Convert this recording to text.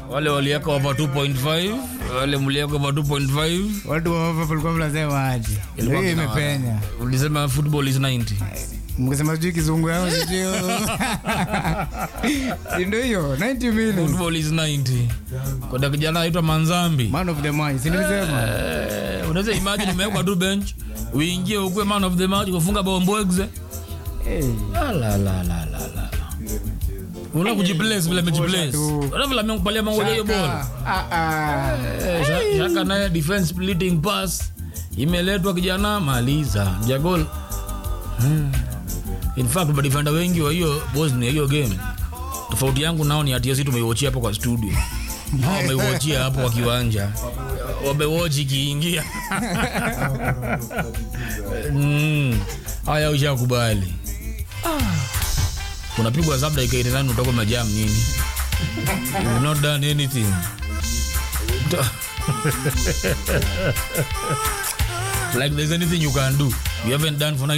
wale waliweka over 2.5 wale mliweka over 2.5 watu wa Liverpool walikuwa mnasema aje Ilikuwa hii kuna- imepenya ulisema football is 90 mkisema sijui kizungu yao sijui si ndio hiyo 90 million football is 90 kwenda kijana aitwa manzambi man of the match si nilisema Eh, unaweza imagine umewekwa tu bench uingie ukuwe man of the match kufunga bombwegze hey. La, la, la, la, la, la. una kujiplace vile amejiplace tu. Unaona vile amekupalia mangoja hiyo bora Ah, ah. Eh, Sha- shaka naye defense splitting pass imeletwa kijana maliza jagol hmm. in fact madefenda wengi wa hiyo bosnia hiyo game tofauti yangu nao ni atiasi tumeiwachia hapo kwa studio Hao wameiwachia hapo kwa kiwanja wamewochi ikiingia Mm. haya ushakubali unapigwa zab dakika 89 utoka majam nini You've not done anything like there's anything you can do you haven't done for 90